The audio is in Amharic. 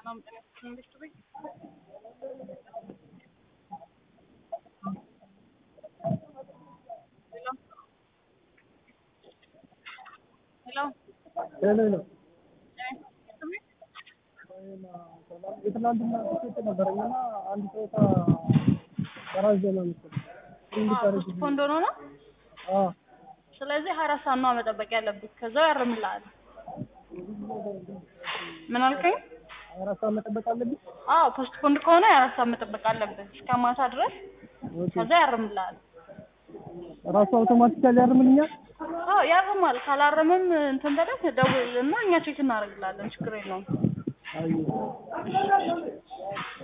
ሰላም ጤና ይስጥልኝ እንዴት ነህ? ሄሎ ሄሎ ሄሎ ሄሎ ጤና ይስጥልኝ የትናንትና ትኬት ነበረኝ እና አንድ ጨዋታ በራስ ዘና መሰለኝ እንዲቀርብ ፖስፖንድ ሆኖ ነው። አዎ ስለዚህ ሀያ አራት ሰዓት ነው መጠበቅ ያለብህ። ከዛው ያርምልሃል። ምን አልከኝ? ሀያ አራት ሰዓት መጠበቅ አለብኝ። አዎ ፖስትፖንድ ከሆነ ሀያ አራት ሰዓት መጠበቅ አለብህ እስከ ማታ ድረስ። ኦኬ ከዛ ያርምልሃል። ራሱ አውቶማቲካሊ ያርምልኛል። አዎ ያርማል። ካላረመም እንትን በለት ደውልና እኛ ቼክ እናደርግላለን። ችግር የለውም። አየሁ